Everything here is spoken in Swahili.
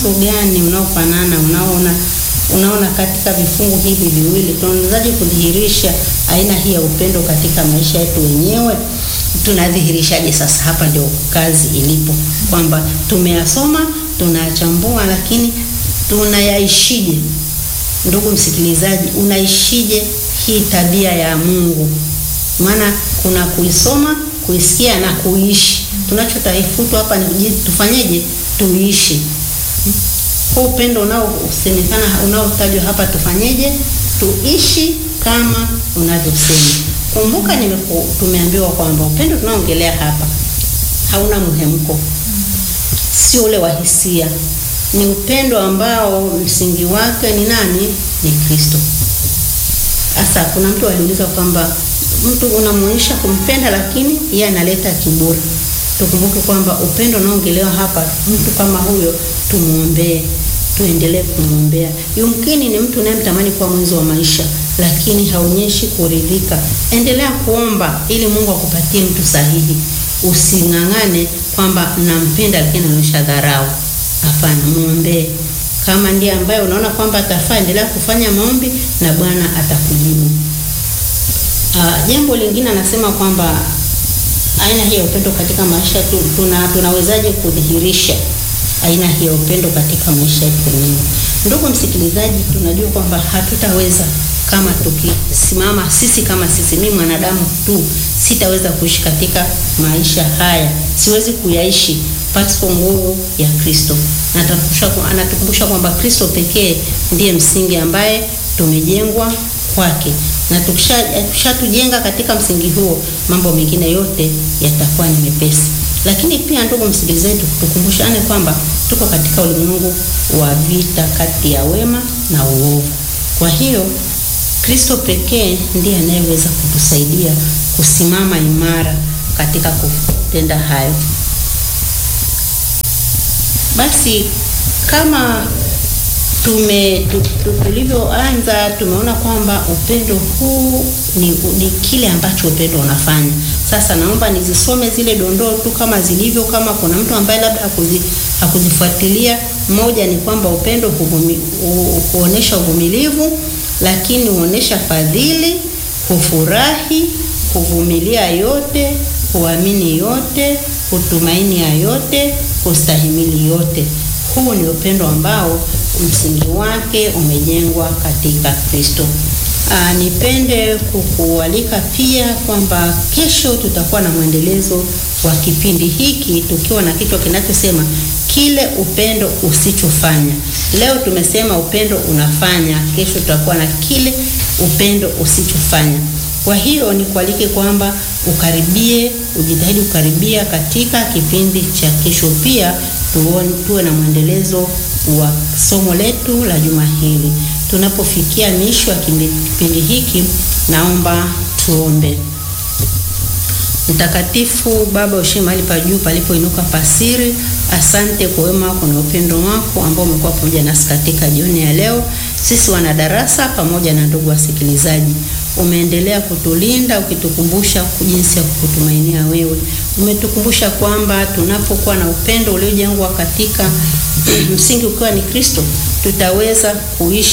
mwanzo gani unaofanana unaona unaona katika vifungu hivi viwili tunawezaje kudhihirisha aina hii ya upendo katika maisha yetu wenyewe? Tunadhihirishaje? Sasa hapa ndio kazi ilipo, kwamba tumeyasoma tunayachambua, lakini tunayaishije? Ndugu msikilizaji, unaishije hii tabia ya Mungu? Maana kuna kuisoma, kuisikia na kuishi. Tunachotaifutwa hapa ni tufanyeje? Tuishi huu upendo unaosemekana unaotajwa hapa, tufanyeje? Tuishi kama unavyosema. Kumbuka nimeku, tumeambiwa kwamba upendo tunaoongelea hapa hauna mhemko, sio ule wa hisia. Ni upendo ambao msingi wake ni nani? Ni Kristo. Sasa kuna mtu aliuliza kwamba mtu unamuonyesha kumpenda, lakini yeye analeta kiburi. Tukumbuke kwamba upendo unaoongelewa hapa, mtu kama huyo tumuombee, tuendelee kumwombea. Yumkini ni mtu unayemtamani kuwa mwenzi wa maisha, lakini haonyeshi kuridhika. Endelea kuomba ili Mungu akupatie mtu sahihi. Using'ang'ane kwamba nampenda, lakini anaonyesha dharau. Hapana, muombee. Kama ndiye ambaye unaona kwamba atafaa, endelea kufanya maombi na Bwana atakujibu. Uh, jambo lingine anasema kwamba aina hii ya upendo katika maisha tu, tuna tunawezaje kudhihirisha aina hii ya upendo katika maisha yetu wenyewe? Ndugu msikilizaji, tunajua kwamba hatutaweza kama tukisimama sisi kama sisi, mimi mwanadamu tu sitaweza kuishi katika maisha haya, siwezi kuyaishi pasipo nguvu ya Kristo. Anatukumbusha kwamba Kristo pekee ndiye msingi ambaye tumejengwa kwake na tukishatujenga katika msingi huo, mambo mengine yote yatakuwa ni mepesi. Lakini pia ndugu msikilizaji, tukumbushane kwamba tuko katika ulimwengu wa vita kati ya wema na uovu. Kwa hiyo Kristo pekee ndiye anayeweza kutusaidia kusimama imara katika kutenda hayo. Basi kama tume tulivyoanza tumeona kwamba upendo huu ni, ni kile ambacho upendo unafanya. Sasa naomba nizisome zile dondoo tu kama zilivyo, kama kuna mtu ambaye labda hakuzi, hakuzifuatilia. Moja ni kwamba upendo huvumi, huonesha uvumilivu, lakini huonesha fadhili, hufurahi, huvumilia yote, huamini yote, hutumaini ya yote, hustahimili yote. Huu ni upendo ambao msingi wake umejengwa katika Kristo. Aa, nipende kukualika pia kwamba kesho tutakuwa na mwendelezo wa kipindi hiki tukiwa na kichwa kinachosema kile upendo usichofanya. Leo tumesema upendo unafanya, kesho tutakuwa na kile upendo usichofanya. Kwa hiyo nikualike kwamba ukaribie, ujitahidi kukaribia katika kipindi cha kesho pia tuone, tuwe na mwendelezo wa somo letu la juma hili. Tunapofikia mwisho wa kipindi hiki, naomba tuombe. Mtakatifu Baba ushe mahali pa juu palipoinuka pasiri, asante kwa wema wako na upendo wako ambao umekuwa pamoja nasi katika jioni ya leo. Sisi wanadarasa pamoja na ndugu wasikilizaji, umeendelea kutulinda ukitukumbusha jinsi ya kukutumainia wewe. Umetukumbusha kwamba tunapokuwa na upendo uliojengwa katika msingi ukiwa ni Kristo, tutaweza kuishi